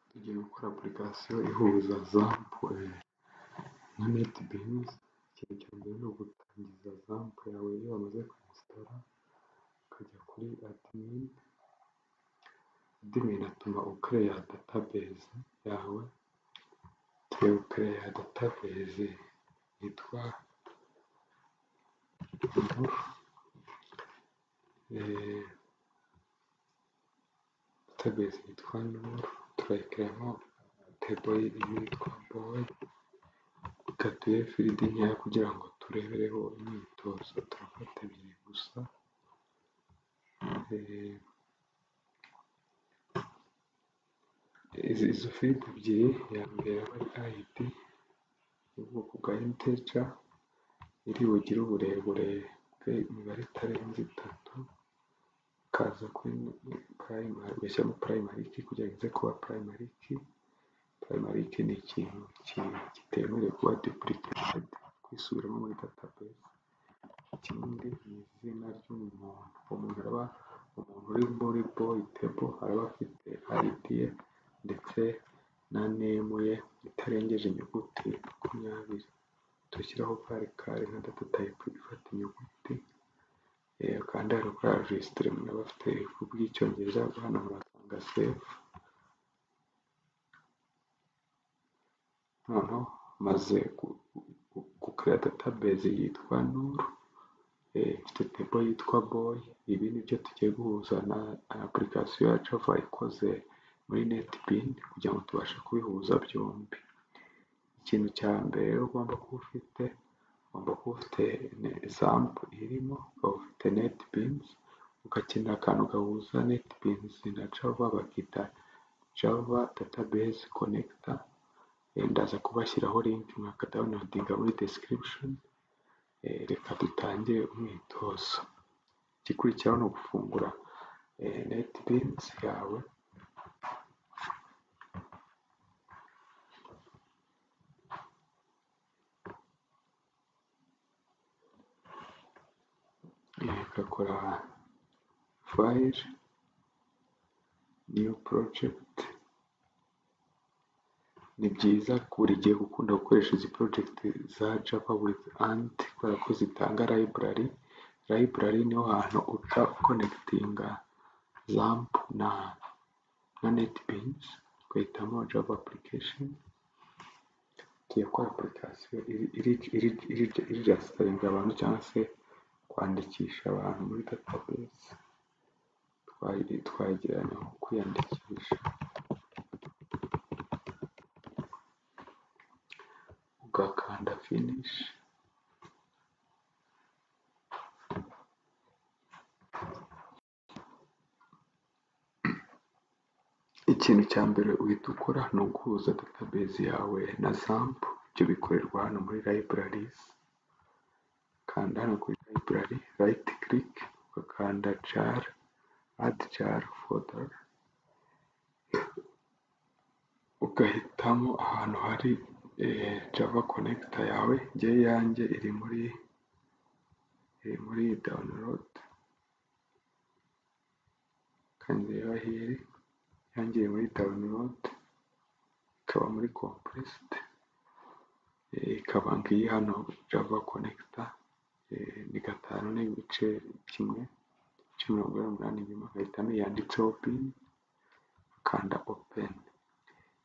tugiye gukora application ihuza za poe nka NetBeans ikintu cya mbere ni ugutangiza ZAMP yawe iyo wamaze kuyinsitara ukajya kuri admin admin atuma ucreya database yawe tugiye gucreya database yitwa inkuru database yitwa inkuru turayicreamo table yitwa boy ikatuye field nkeya kugira ngo turebereho imyitozo turafata ebyiri gusa izo field ebyiri iya mbere aba ari id y'ubwoko bwa integer iri bugire uburebure bw'imibare itarenze itatu ikaza kuri primary ugashyiramo primary key kugira ngo ize kuba primary key primary key ni ikintu kitemerewe kuba duplicated kwisubiramo muri database ikindi ni izina ry'umuntu umuntu araba umuntu uri muri boy table araba afite id ye ndetse na name ye itarengeje inyuguti makumyabiri dushyiraho kari kari nka data type ifata inyuguti kandi hari kuri registre umuntu aba afite kubw'icyongereza hano murasanga save noneho maze gucreya database yitwa nuru ifite table yitwa boy ibi nibyo tugiye guhuza na application ya java ikoze muri NetBeans kugira ngo tubashe kubihuza byombi ikintu cya mbere ugomba kuba ufite ugomba kuba ufite ZAMP irimo ukaba ufite NetBeans ugakenera akantu gahuza NetBeans na Java bakita Java database connector ndaza kubashyiraho link mwakadawunodinga muri description reka dutangire umwitozo igikurikiraho ni ugufungura NetBeans yawe ugakora file new project ni byiza buri gihe gukunda gukoresha izi project za java with and kubera ko zitanga library library niho hantu uca uconnectinga zamp na na netbeans ugahitamo java application tugiye gukora application irijasitaringa abantu cyangwa se kwandikisha abantu muri database twagereranya nko kwiyandikisha ugakanda finish ikintu cya mbere uhita ukora ni uguhuza database yawe na zamp ibyo bikorerwa hano muri libraries kanda hano kuri library right click ugakanda jar add jar folder ugahitamo ahantu hari java connector yawe njye yanjye iri muri iri muri download kandi reba here yanjye iri muri download ikaba muri compressed ikaba ngiyi hano java connector ni gatanu n'ibice kimwe ibice mirongo inani n'umunani inyuma agahitamo yanditseho pin akanda open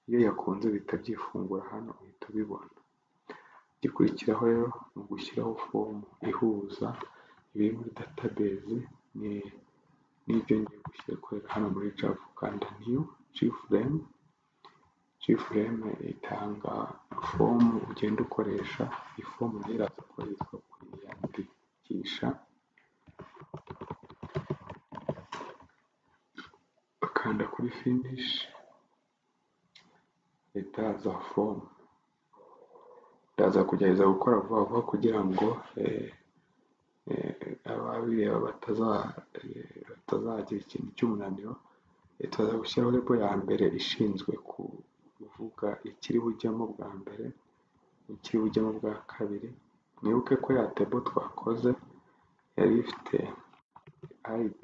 iyo yakunze bihita byifungura hano uhita ubibona igikurikiraho rero ni ugushyiraho fomu ihuza ibiri muri database n'ibyo ngiye gushyira gukorera hano muri java ukanda new gframe gframe itanga fomu ugenda ukoresha iyi fomu rero iraza kuba yitwa kwiyandikisha ukanda kuri finish itaza fomu ndaza kugerageza gukora vuba vuba kugira ngo ababireba batazagira ikintu cy'umunaniro turaza gushyiraho repo ya mbere ishinzwe kuvuga ikiri bujyamo bwa mbere ikiri bujyamo bwa kabiri mwibuke ko ya tebo twakoze yari ifite id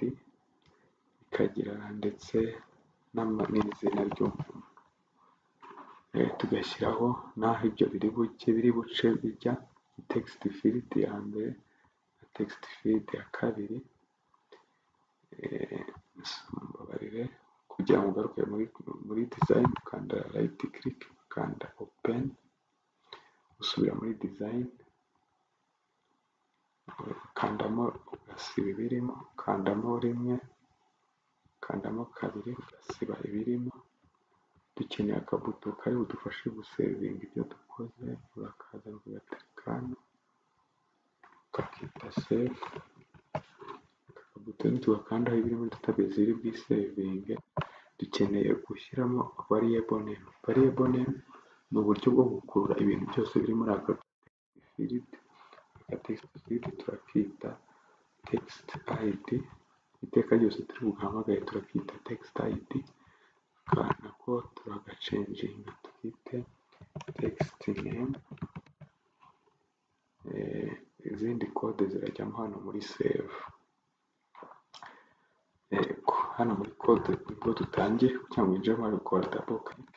ikagira ndetse n'izina ry'umuntu tugashyiraho n'aho ibyo biri buce biri buce bijya text field ya mbere na text field ya kabiri Eh, mbabarire kugira ngo ugaruke muri muri design ukanda right click ukanda open usubira muri design ukandamo ugasiba ibirimo ukandamo rimwe ukandamo kabiri ugasiba ibirimo dukeneye akabuto kari budufashe gusevinga ibyo dukoze urakaza ugaterekamu ukakita save aka kabutoni tugakandaho ibiri muri database iri bwisevinge dukeneye gushyiramo variable name variable name ni uburyo bwo gukurura ibintu byose biri muri aka field aka text field turakita text id iteka ryose turi bugahamagaye turakita text id akana ko turagacenjinga tukite text name eh, izindi kode zirajyamo hano muri save Yego, hano muri code nibwo dutangiye kugira ngo winjire muri gukora double click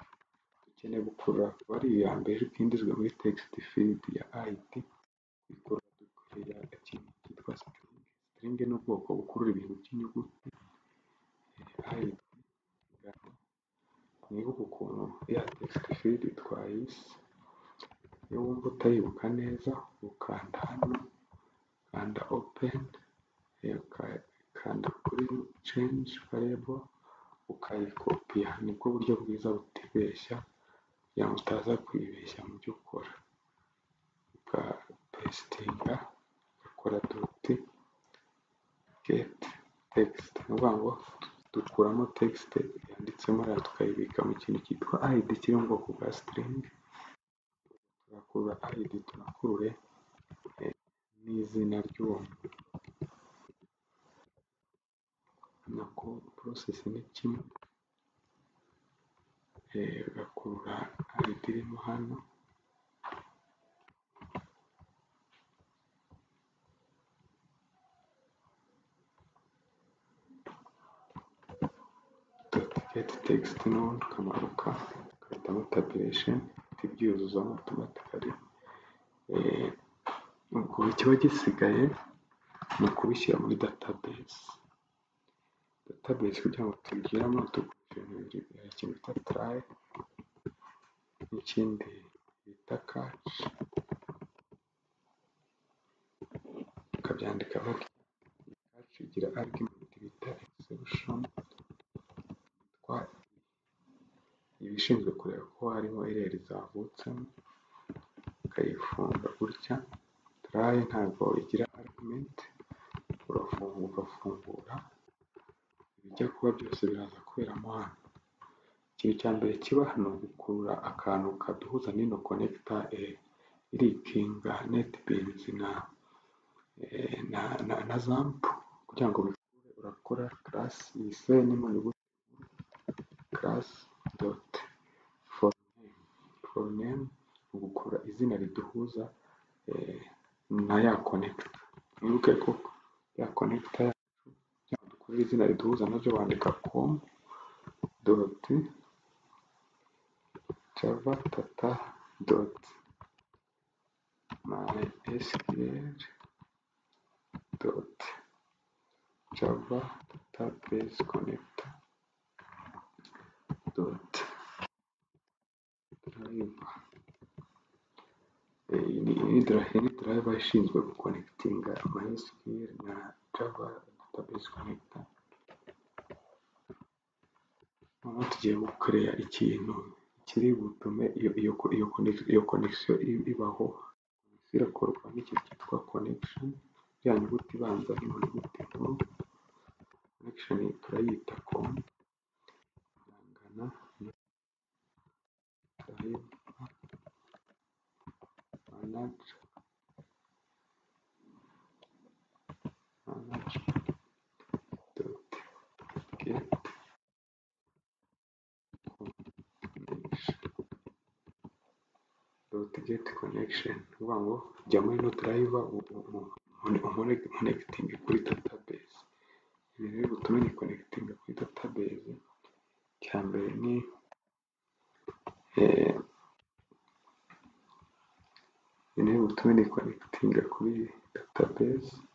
dukeneye gukurura bari iya mbere ariko yindizwa muri text field ya id ikurura dukurura ikintu cyitwa string string ni ubwoko bukurura ibintu by'inyuguti id ingano mwibuke ukuntu ya text field twayise iyo wumva utayibuka neza ukanda hano kanda open eh, uka- ukanda kuri change variable ukayikopiya nibwo buryo bwiza butibeshya kugira ngo utaza kwibeshya mu byo ukora ukapesitinga ugakora duti get text ni ukuvuga ngo dukuramo text yanditsemo hariya tukayibika mu kintu cyitwa id kiri mu bwoko bwa string tugakurura id tunakurure eh, n'izina ry'uwo muntu nako process ni kimwe eh, ugakurura id irimo hano get text none ukamanuka ugahitamo tabulation ibyuzuzamo automatically eh, ubwo ikiba gisigaye ni ukubishyira muri database database kugira ngo tubigiremo dukoresha ibintu bibiri hari ikintu bita try n'ikindi bita catch ukabyandikaho catch igira argument bita exception yitwa ibishinzwe kureba ko harimo ireri zavutsemo ukayifunga gutya try ntabwo igira argument urafunga ugafungura ibijya kuba byose biraza kuberamo hano ikintu cya mbere kiba hano gukurura akantu kaduhuza n'ino connector eh, irikinga netbeans na eh, na, na, na zamp kugira ngo bikure urakora class iyise nimo nyuguti class dot for name for name ni ugukurura izina riduhuza eh, na ya connector mwibuke ko ya connector kugira ngo dukurure izina riduhuza nabyo wandika com dot java tata dot mysql dot java database connector dot driver Eh, iyi ni iyi dra- iyi ni driver ishinzwe gukonekitinga mysql na java database connector noneho tugiye gukoreya ikintu kiri butume iyo iyo iyo connection iyo connection i- ibaho birakorwa n'iki cyitwa connection ya nyuguti ibanza n'ino nyuguti nkuru connection turayita com irangana na drive manage manage dot get connection dot get connection ni ukuvuga ngo jya muri no drive umunekitinge kuri database ibintu biri butume ni connecting kuri database icya mbere ni ni ubutumwa ni connecting kuri database.